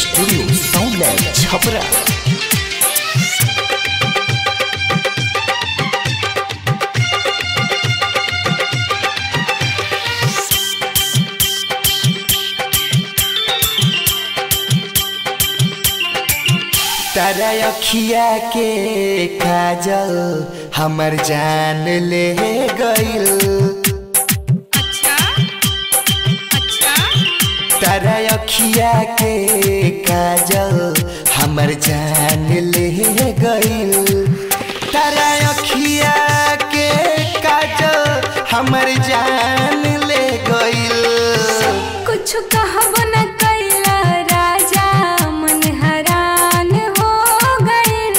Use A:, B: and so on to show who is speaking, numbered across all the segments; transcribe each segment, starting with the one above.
A: studio sound lab Chapra तारा अखिया के काजल हमर जान ले गइल
B: अच्छा अच्छा
A: तारा अखिया के काजल हमर जान ले गइल तारा अखिया के काजल हमर जान ले गइल
B: कुछ कहब न कैला राजा मन हैरान हो गइल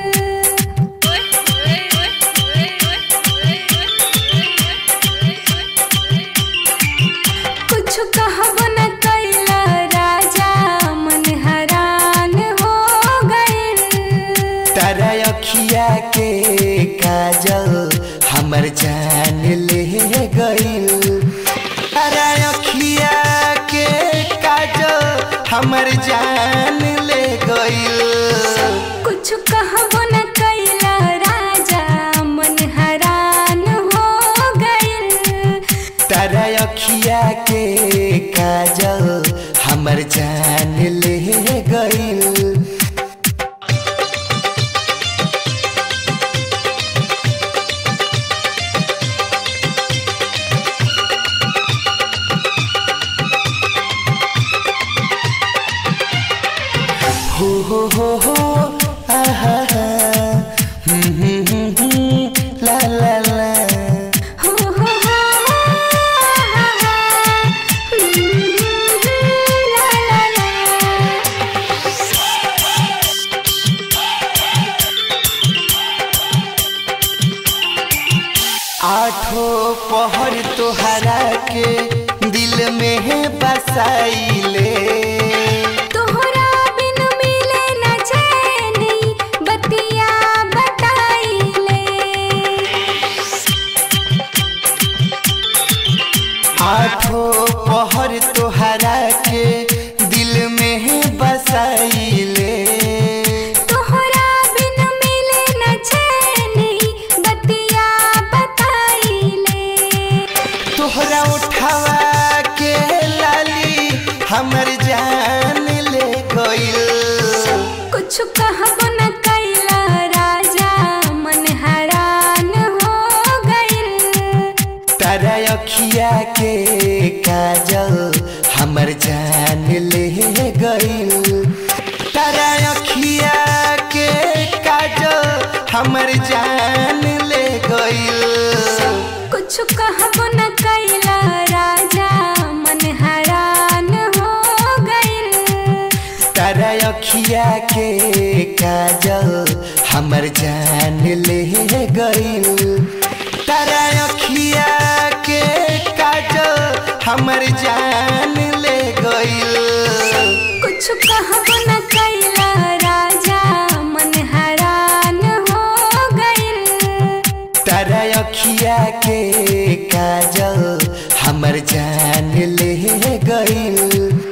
B: कुछ कहब न कैला राजा मन हैरान हो गइल
A: तारा अखिया के काजल हमर जान ले गइल तारा अखिया के काजल हमर जान ले गइल
B: कुछ कहब न कैला राजा मन हैरान हो गइल
A: तारा अखिया के काजल हमर जान ले गइल हो हो हो हो आहा हा हम्म हम्म हम्म हम्म, ला ला ला
B: हो हो हो हा हा ला ला ला
A: आठो पहर तोहरा के दिल में है बसाइले
B: तोहरा बिन मिले न चैनी बतिया बताइले
A: आठो पहर तोहरा के दिल में है बसाइले
B: तोहरा बिन मिले न चैनी बतिया बताइले
A: तोहरा उठावा के लाली हमर जान ले गइल
B: कुछ कहब न कैला राजा मन हैरान हो गइल
A: तारा अखिया के काजल हमर जान ले गइल तारा अखिया के काजल हमर जान ले गइल
B: कुछ कहब न कैला राजा मन हैरान हो गइल
A: तारा अखिया के काजल हमर जान ले गइल तारा अखिया के काजल हमर जान ले गइल
B: कुछ कहब न कैला राजा मन हैरान हो गइल
A: तारा अखिया के काजल हमर जान ले गइल